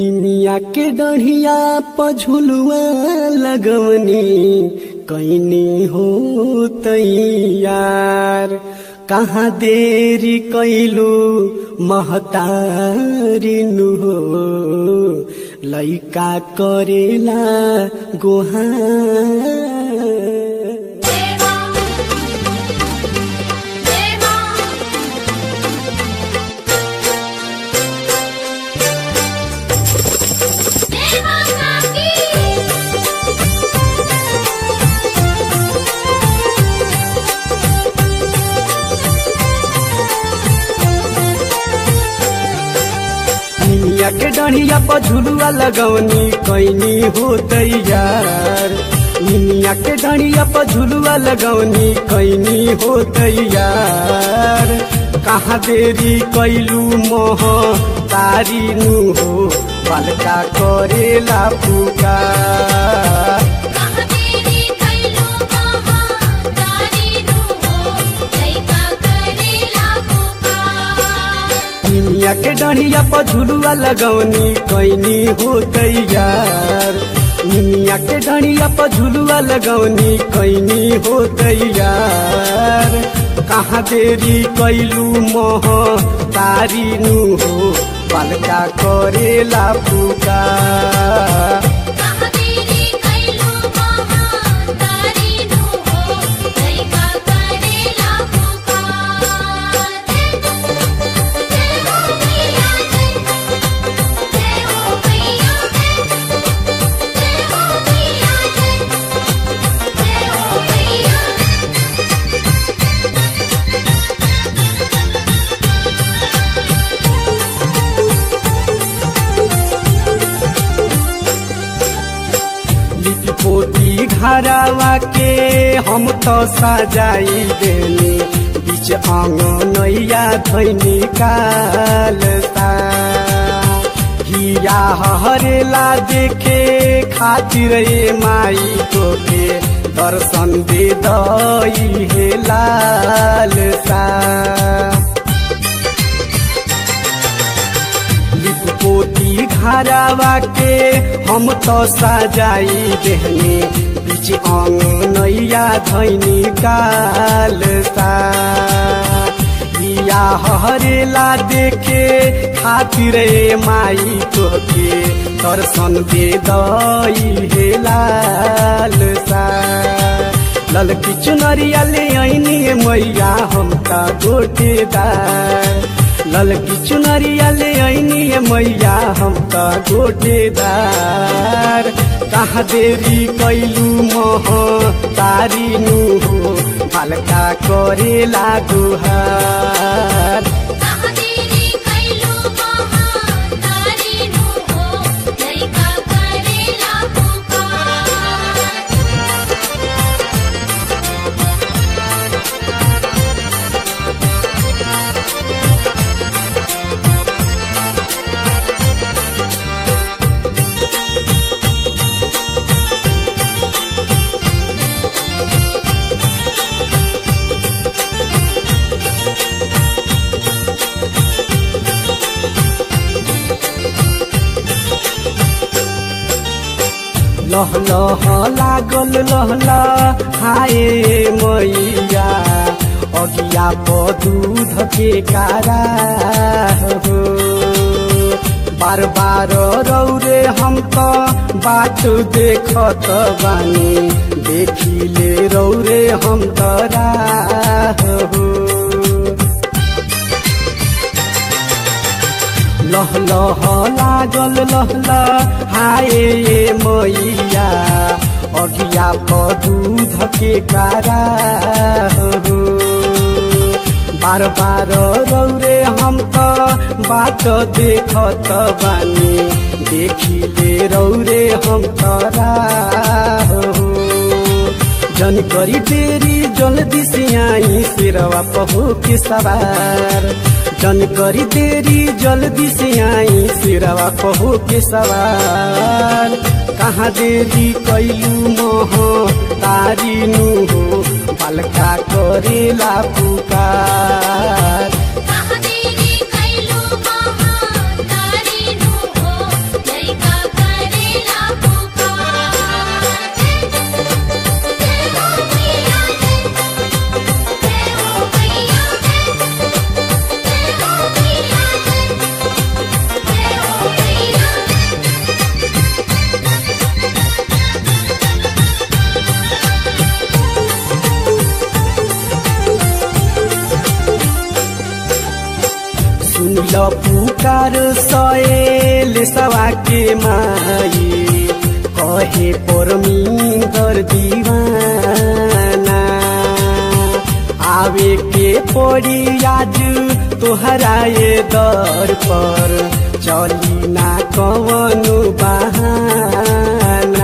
दुनिया के डढ़िया पझुलुआ लगवनी कैनी हो तैयार कहाँ देरी कैलू महतारिनु हो लैका करेला गोहार देवा देवा देवा काकी निमिया के डढ़िया पर झुलुआ लगवनी कैनी हो तैयार निमिया के डढ़िया पर झुलुआ लगवनी कैनी हो तैयार कहाँ देरी कैलू मोह तारी नु हो बालका करेला पुकार कहाँ तेरी कैलो महा तारी नु हो लैका करेला पुकार निमिया के डढ़िया पर झुलुआ लगवनी कैनी हो तैयार निमिया के डढ़िया पर झुलुआ लगवनी कैनी हो तैयार कहाँ देरी कैलू मोह तारी नु हो बालका करेला पुकार कहाँ तेरी कैलो महा तारी नु हो लैका करेला पुकार जय हो मैया जय जय हो मैया जय जय हो मैया जय जय हो मैया लिपि पोती घरवा के हम तो सजाई देनी बीच आंगनैया धैनी कालता हिया हरेला देखे खातिर ए माई तो के दर्शन दे दई हे लालसा लिपपोती घरवा के हम तो सजाई देहने बीच अंगनैया धैनी कालसा या हरेला देखे खातिर ए माई तोके दर्शन दे दई हे लालसा ललकी चुनरिया ले ऐनी मैया हम का गोटेदार ललकी चुनरिया ले ऐनी मैया हम का गोटेदार कहाँ देरी कैलू मोह तारी नु हो हल्का करेला गुहार कहाँ तेरी कैलो महा तारी नु हो लैका करेला पुकार लह लह लागल लहला हाय मैया अगिया प दूध के कारा हो बार बार रौरे हम तो बाट देखत बानी देखिले रौरे हम तरा हो लह लह लागल लहला हाय मैया अगिया प दूध के कारा हो बार बार रौरे हम तो बात देखत बानी देखिले रौरे हम तरा हो जन करी देरी जल्दी से आई सिरवा पहो के सवार जन करी देरी जल्दी से आई सिरवा पहो के सवार कहाँ देरी कैलू मोह तारी नु हो बालका करेला पुकार कहाँ तेरी कैलो महा तारी नु हो सुन ल पुकार सएल सवा के माई कहे परमिंदर दीवाना आवे के पड़ी आज तोहरा ये दर पर चली ना कवनु बहाना